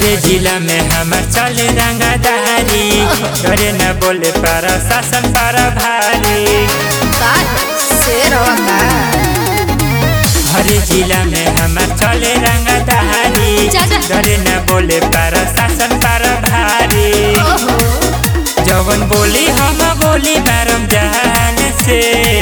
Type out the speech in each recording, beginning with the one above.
हरे जिला में हमार चले रंगादारी डरे न बोले पर शासन पर भारी हरे जिला में हमार चले रंगादारी चाचा। डरे न बोले पर शासन पर भारी जवन बोली हम बोली मैरम जहान से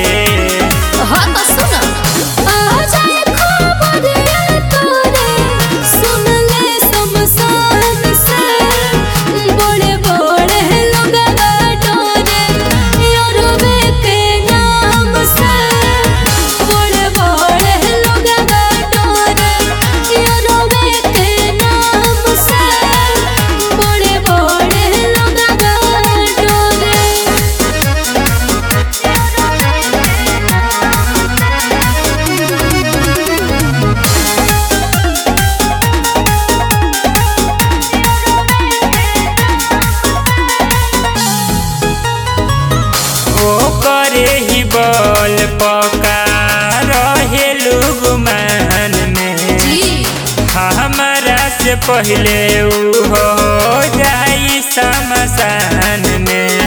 ओ करे ही बल पका रहे लुगमान में हमारा से पहले ऊ हो जाई शमशान में